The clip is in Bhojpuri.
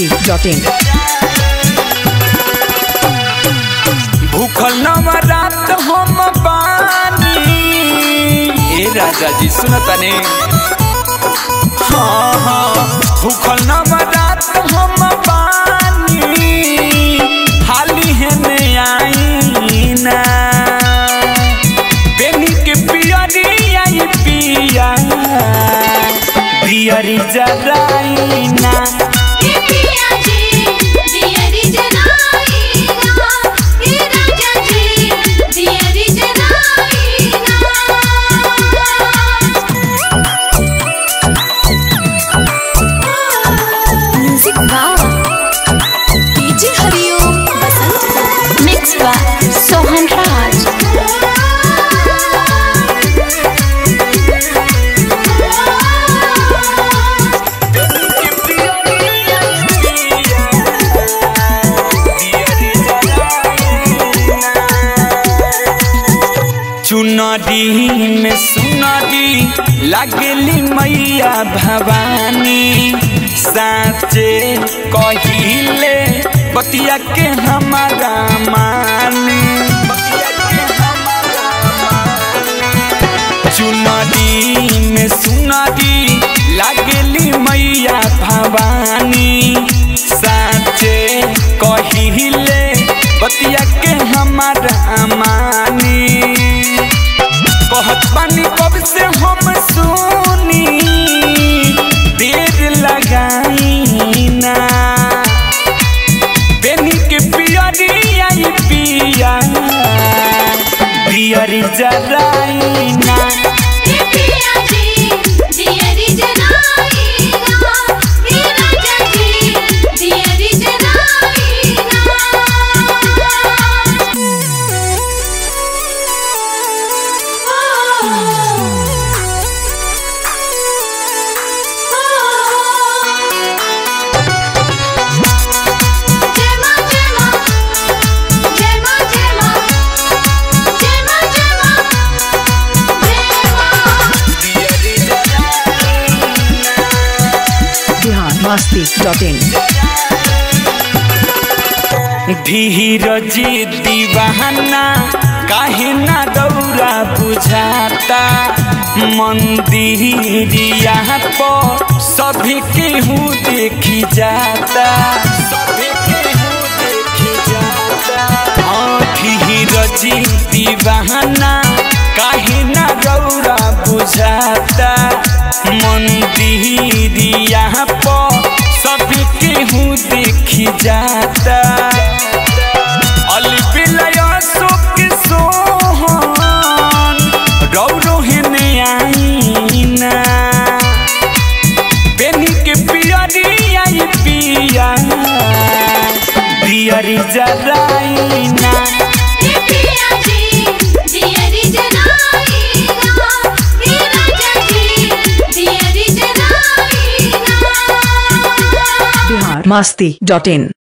masti.in. भूखल नवरात हम बानी ए राजा जी सुनतने हाँ हाँ भूखल नवरात हम बानी हाली है ने आई ना बेनी के पियरी आई पिया पियरी जराई ना ये पिया जी दियरी जनाई ना ये राजा जी दियरी जनाई ना म्यूजिक वाह DJ Hariom Basant mix by Sohan Raj चुनरी में सुनरी लगली मैया भवानी साचे कहिले बतिया के हमारा मानी चुनरी में सुनरी लगली मैया भवानी साचे कहिले बतिया के हमारा मानी बहुत पानी कब से हम सुनी देर लगाई ना बेनी के पियरी आई पिया पियरी जराई ना ये पिया जी दियरी जनाई ना ये राजा जी दियरी जनाई Bihar masti.in. धीरज दीवाना काहे ना दौरा बुझाता मंदिरिया पर सभी केहू देखी जाता सभी केहू देखी जाता हाँ धीरज दीवाना काहे ना दौरा बुझाता मंदिरिया पर सभी केहू देखी जाता अलबिलय शोक सोहन रौरो हेने आईना बेनी के पियरी आई पिया पियरी जराईना ये पिया जी दियरी जनाई ना ये राजा जी दियरी जनाई ना Bihar masti.in.